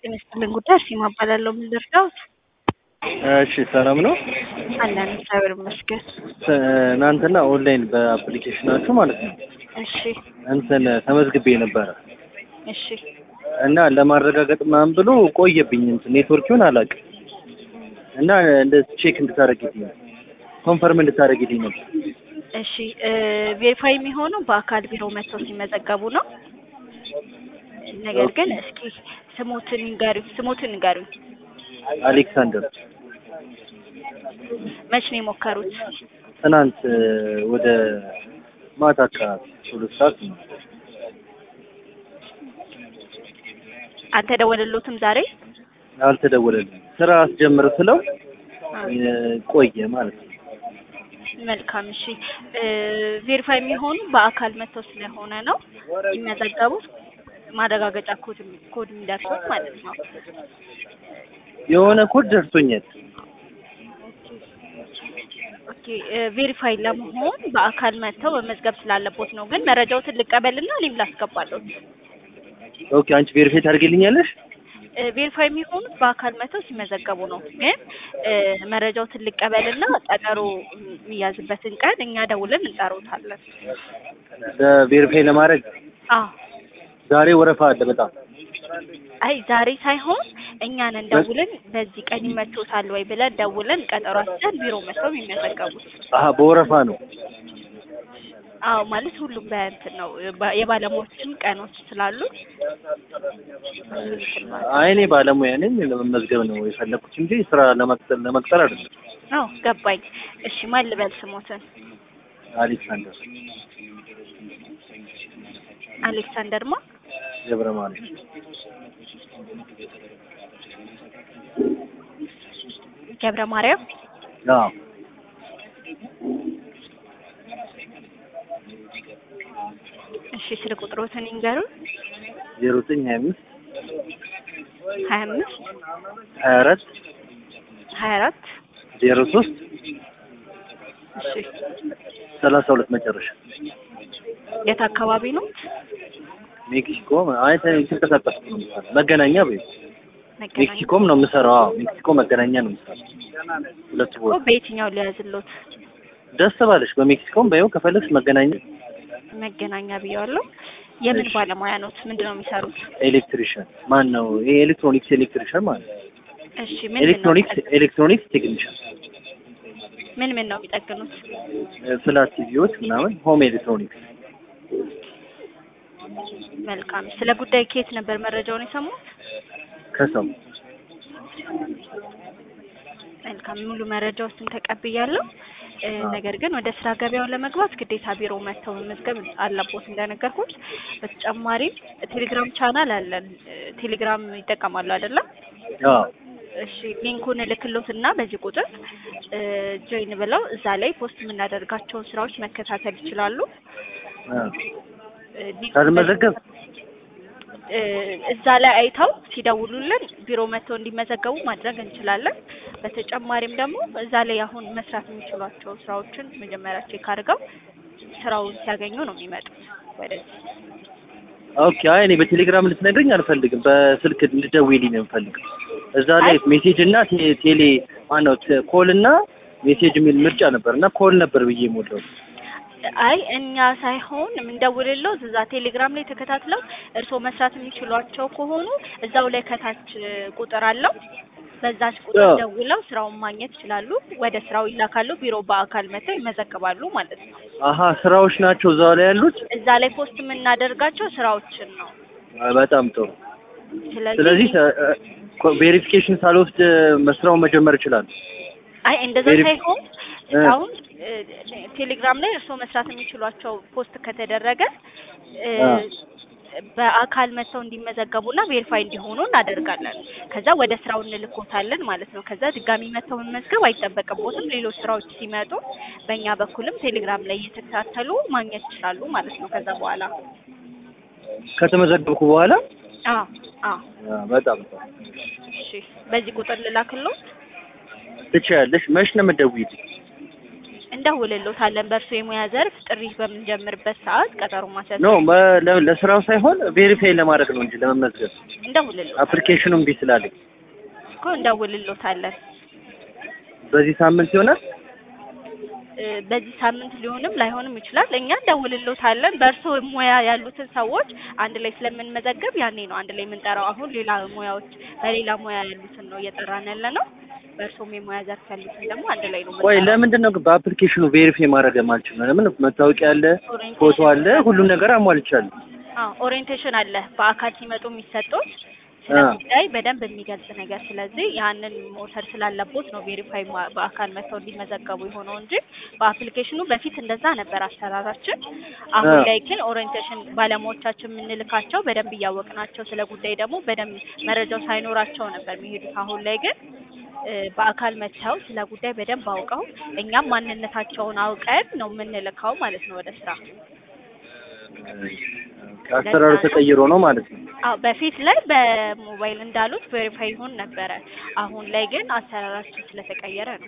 ጤና ይስጥልኝ ጉዳይ እርሴማ እባላለሁ። ምን ልርዳዎት? እሺ ሰላም ነው። አለን እግዚአብሔር ይመስገን። ትናንትና ኦንላይን በአፕሊኬሽናችሁ ማለት ነው እሺ እንትን ተመዝግቤ ነበረ እሺ እና ለማረጋገጥ ምናምን ብሎ ቆየብኝ። እንትን ኔትወርኪውን አላውቅም እና እንደ ቼክ እንድታደርግልኝ ነው ኮንፈርም እንድታደርግልኝ ነው። እሺ ቬሪፋይ የሚሆነው በአካል ቢሮ መጥተው ሲመዘገቡ ነው። ነገር ግን እስኪ ስሞትን ንገሩኝ፣ ስሞትን ንገሩኝ። አሌክሳንደር መች ነው የሞከሩት? ትናንት ወደ ማታ አካባቢ ሁለት ሰዓት ነው። አልተደወለሎትም ዛሬ? አልተደወለልኝም። ስራ አስጀምር ስለው ቆየ ማለት ነው። መልካም እሺ። ቬሪፋይ የሚሆኑ በአካል መጥተው ስለሆነ ነው የሚመዘገቡት። ማረጋገጫ ኮድ ኮድ የሚደርሱት ማለት ነው። የሆነ ኮድ ደርሶኛል። ኦኬ ቬሪፋይ ለመሆን በአካል መጥተው መመዝገብ ስላለቦት ነው። ግን መረጃዎትን ልቀበልና እኔም ላስገባለሁት። ኦኬ አንቺ ቬሪፋይ ታደርግልኛለሽ? ቬሪፋይ የሚሆኑት በአካል መጥተው ሲመዘገቡ ነው። ግን መረጃዎትን ልቀበልና ቀጠሮ የሚያዝበትን ቀን እኛ ደውለን እንጠሩታለን። ለቬሪፋይ ለማድረግ አዎ ዛሬ ወረፋ አለ በጣም አይ ዛሬ ሳይሆን እኛን እንደውልን በዚህ ቀን ይመቾታል ወይ ብለን ደውለን ቀጠሮ አስይዘን ቢሮ መጥተው የሚመዘገቡት። አሀ በወረፋ ነው። አዎ ማለት ሁሉም በእንትን ነው ባ- የባለሙያዎችም ቀኖች ስላሉ አይ እኔ ባለሙያ ነኝ ለመመዝገብ ነው የፈለኩት እንጂ ስራ ለመቅጠር ለመቅጠር አይደለም። አዎ ገባኝ። እሺ ማን ልበል ስሞትን? አሌክሳንደር አሌክሳንደር ማ ገብረ ማርያም ገብረ ማርያም አዎ እሺ ስልክ ቁጥሮትን ይንገሩን። ዜሮ ዘጠኝ ሀያ አምስት ሀያ አምስት ሀያ አራት ሀያ አራት ዜሮ ሶስት እሺ ሰላሳ ሁለት መጨረሻ የት አካባቢ ነው? ሜክሲኮ አይ ተንቀሳቀስ መገናኛ በይ መገናኛ ሜክሲኮም ነው የምሰራው። አዎ ሜክሲኮ መገናኛ ነው የምሰራው። ሁለት እኮ ቦታ በየትኛው ሊያዝሎት? ደስ ባለሽ በሜክሲኮም በይው ከፈለግሽ መገናኛ መገናኛ ብየዋለሁ። የምን ባለሙያ ኖት? ምንድን ነው የሚሰሩት? ኤሌክትሪሽን ማን ነው? ይሄ ኤሌክትሮኒክስ ኤሌክትሪሽን ማለት ነው። እሺ ምን ምን ነው ኤሌክትሮኒክስ ኤሌክትሮኒክስ ቴክኒሻን ምን ምን ነው የሚጠግኑት? ፍላት ቲቪዎች ምናምን ሆም ኤሌክትሮኒክስ መልካም። ስለ ጉዳይ ከየት ነበር መረጃውን የሰሙት? ከሰው መልካም ሙሉ መረጃዎችን ተቀብያለሁ። እ፣ አዎ። ነገር ግን ወደ ስራ ገበያውን ለመግባት ግዴታ ቢሮ መጥተው መመዝገብ አለቦት እንደነገርኩት። በተጨማሪም ቴሌግራም ቻናል አለን። እ፣ ቴሌግራም ይጠቀማሉ አይደለም? አዎ እሺ ሊንኩን እልክሎት እና በዚህ ቁጥር እ፣ ጆይን ብለው እዛ ላይ ፖስት የምናደርጋቸውን ስራዎች መከታተል ይችላሉ። አዎ። እ፣ ሊንኩን ካልመዘገብ እ፣ እዛ ላይ አይተው ሲደውሉልን ቢሮ መጥተው እንዲመዘገቡ ማድረግ እንችላለን። በተጨማሪም ደግሞ እዛ ላይ አሁን መስራት የሚችሏቸው ስራዎችን መጀመሪያ ቼክ አድርገው ስራውን ሲያገኙ ነው የሚመጡት ወደዚህ። ኦኬ። አይ እኔ በቴሌግራም ልትነግረኝ አልፈልግም። በስልክ እንድትደውይልኝ ነው የምፈልገው። እዛ ላይ አይ። ሜሴጅ እና ቴ- ቴሌ ማነው ተ- ኮል እና ሜሴጅ የሚል ምርጫ ነበር እና ኮል ነበር ብዬ የሞላው። አይ እኛ ሳይሆን የምንደውልለው እዛ ቴሌግራም ላይ ተከታትለው እርስዎ መስራት የሚችሏቸው ከሆኑ እዛው ላይ ከታች እ፣ ቁጥር አለው። በዛች ቁጥር አዎ። ደውለው ስራውን ማግኘት ይችላሉ። ወደ ስራው ይላካሉ። ቢሮ በአካል መጥተው ይመዘግባሉ ማለት ነው። አሀ ስራዎች ናቸው እዛው ላይ ያሉት። እዛ ላይ ፖስት የምናደርጋቸው ስራዎችን ነው። አይ፣ በጣም ጥሩ። ስለዚህ ስለዚህ ቬሪፊኬሽን ሳልወስድ መስራውን መጀመር ይችላል። አይ እንደዛ ቬሪ- ሳይሆን እ። አሁን እ፣ ቴሌግራም ላይ እርስዎ መስራት የሚችሏቸው ፖስት ከተደረገ እ፣ አ። በአካል መጥተው እንዲመዘገቡና ቬሪፋይ እንዲሆኑ እናደርጋለን። ከዛ ወደ ስራው እንልኮታለን ማለት ነው። ከዛ ድጋሚ መጥተው መመዝገብ አይጠበቅቦትም። ሌሎች ስራዎች ሲመጡ በእኛ በኩልም ቴሌግራም ላይ እየተከታተሉ ማግኘት ይችላሉ ማለት ነው። ከዛ በኋላ ከተመዘገብኩ በኋላ አዎ አዎ አ፣ በጣም ጥሩ። እሺ በዚህ ቁጥር ልላክልዎት። ትችያለሽ። መች ነው የምትደውይልኝ? እንደውልሎታለን። በእርሱ የሙያ ዘርፍ ጥሪ በምንጀምርበት ሰዓት ቀጠሮ ማስያዝ ኖ በ- ለ- ለስራው ሳይሆን ቬሪፋይ ለማድረግ ነው እንጂ ለመመዝገብ እንደውልሎታለን አፕሊኬሽኑ እምቢ ስላለኝ እኮ እንደውልሎታለን። በዚህ ሳምንት ይሆናል። እ፣ በዚህ ሳምንት ሊሆንም ላይሆንም ይችላል። እኛ እንደውልሎታለን። በእርሶ ሙያ ያሉትን ሰዎች አንድ ላይ ስለምንመዘግብ ያኔ ነው አንድ ላይ የምንጠራው። አሁን ሌላ ሙያዎች በሌላ ሙያ ያሉትን ነው እየጠራን ያለ ነው። በእርሶም የሙያ ዘርፍ ያሉትን ደግሞ አንድ ላይ ነው ቆይ የምንጠራው። ለምንድን ነው ግን በአፕሊኬሽኑ ቬሪፋይ ማድረግ የማልችል ነው? ለምን መታወቂያ አለ፣ ፎቶ አለ፣ ሁሉም ነገር አሟልቻለሁ። አዎ ኦሪየንቴሽን አለ በአካል ሲመጡ የሚሰጡት ስለ አ። ጉዳይ በደንብ የሚገልጽ ነገር። ስለዚህ ያንን መውሰድ ስላለቦት ነው ቬሪፋይ ማ- በአካል መጥተው እንዲመዘገቡ የሆነው እንጂ በአፕሊኬሽኑ በፊት እንደዛ ነበር አሰራራችን። አሁን አ። ላይ ግን ኦሪየንቴሽን ባለሙያዎቻችን የምንልካቸው በደንብ እያወቅናቸው ስለ ጉዳይ ደግሞ በደንብ መረጃው ሳይኖራቸው ነበር የሚሄዱት። አሁን ላይ ግን እ፣ በአካል መጥተው ስለ ጉዳይ በደንብ አውቀው እኛም ማንነታቸውን አውቀን ነው የምንልካው ማለት ነው ወደ ስራ። አሰራሩ ተቀይሮ ነው ማለት ነው። አዎ በፊት ላይ በሞባይል እንዳሉት ቬሪፋይ ይሆን ነበረ። አሁን ላይ ግን አሰራራችን ስለተቀየረ ነው።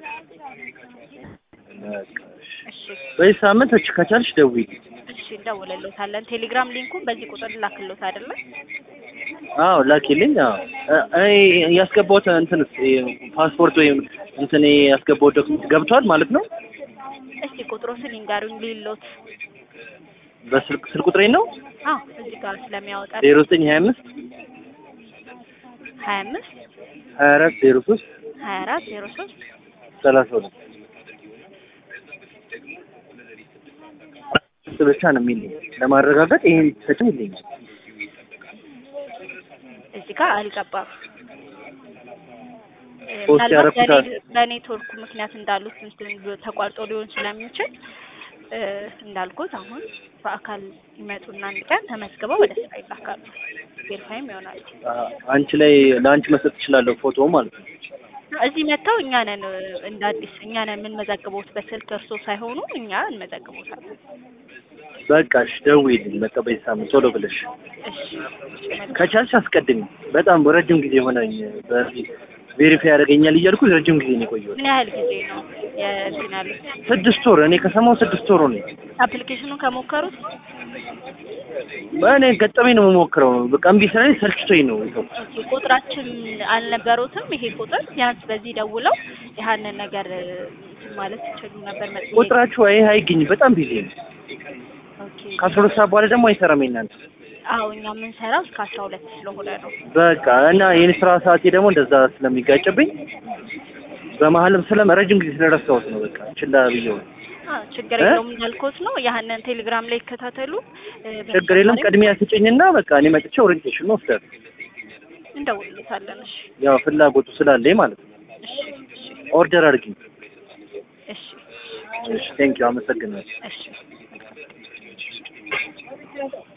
በቃ እሺ። እሺ በዚህ ሳምንት እች ከቻልሽ ደውዪ። እሺ እንደውልሎታለን። ቴሌግራም ሊንኩን በዚህ ቁጥር ላክሎት አይደለ? አዎ ላኪልኝ። አዎ እ- እኔ ያስገባሁት እንትን ፓስፖርት ወይም እንትን ያስገባሁት ዶክመንት ገብቷል ማለት ነው። እስቲ ቁጥሮትን ይንገሩኝ ሊሎት። በስልክ ስልክ ቁጥሬ ነው አዎ እዚህ ጋር ስለሚያወጣ ዜሮ ዘጠኝ ሀያ አምስት ሀያ አምስት ሀያ አራት ዜሮ ሶስት ሀያ አራት ዜሮ ሶስት ሰላሳ ሁለት እሱ ብቻ ነው የሚለኝ ለማረጋገጥ ይሄን ሰጭም ይለኛል። እዚህ ጋር አልገባም። እ፣ ፖስት ምናልባት ያደረኩት በኔ- በኔትወርኩ ምክንያት እንዳሉት እንትን ተቋርጦ ሊሆን ስለሚችል እ፣ እንዳልኩት አሁን በአካል ይመጡና አንድ ቀን ተመዝግበው ወደ ስራ ይላካሉ። ቬሪፋይም ይሆናሉ። አ- አንቺ ላይ ለአንቺ መስጠት እችላለሁ ፎቶ ማለት ነው። እዚህ መጥተው እኛ ነን እ፣ እንደ አዲስ እኛ ነን የምንመዘግቦት በስልክ እርሶ ሳይሆኑ እኛ እንመዘግቦታለን። በቃ እሺ ደውዪልኝ በቃ በዚህ ሳምንት ቶሎ ብለሽ እሺ መልካም። ከቻልሽ አስቀድሚ። በጣም ረጅም ጊዜ ሆነኝ በዚህ ቬሪፋይ ያደርገኛል እያልኩ ረጅም ጊዜ ነው የቆየሁት። ምን ያህል ጊዜ ነው የእንትን ያሉት? ስድስት ወር እኔ ከሰማሁ ስድስት ወር ነው። አፕሊኬሽኑን ከሞከሩት እኔ ገጠመኝ ነው የምሞክረው። በቃ እምቢ ስላለኝ ሰልችቶኝ ነው የተውኩት። ኦኬ፣ ቁጥራችን አልነበሩትም። ይሄ ቁጥር ቢያንስ በዚህ ደውለው ያህንን ነገር እ፣ እንትን ማለት ይችሉ ነበር። መጥ ቁጥራችሁ አይ አይገኝም። በጣም ቢዚ ነው። ኦኬ። ከአስራ ሁለት ሰዓት በኋላ ደግሞ አይሰራም የእናንተ አዎ እኛ የምንሰራው እስከ አስራ ሁለት ስለሆነ ነው። በቃ እና የኔ ስራ ሰዓቴ ደግሞ እንደዛ ስለሚጋጭብኝ በመሀልም ስለ ረጅም ጊዜ ስለረሳሁት ነው በቃ ችላ ብዬው። አዎ ችግር እ? የለውም እንዳልኩት ነው። ያህንን ቴሌግራም ላይ ይከታተሉ። እ፣ ችግር የለም። በተጨማሪም ቅድሚያ ስጭኝና በቃ እኔ መጥቼ ኦሪንቴሽን ወስዳለሁ። እንደውልታለን። እሺ ያው ፍላጎቱ ስላለኝ ማለት ነው። እሺ እሺ ኦርደር አድርጊኝ። እሺ እሺ ቴንኪው አመሰግናለሁ። እሺ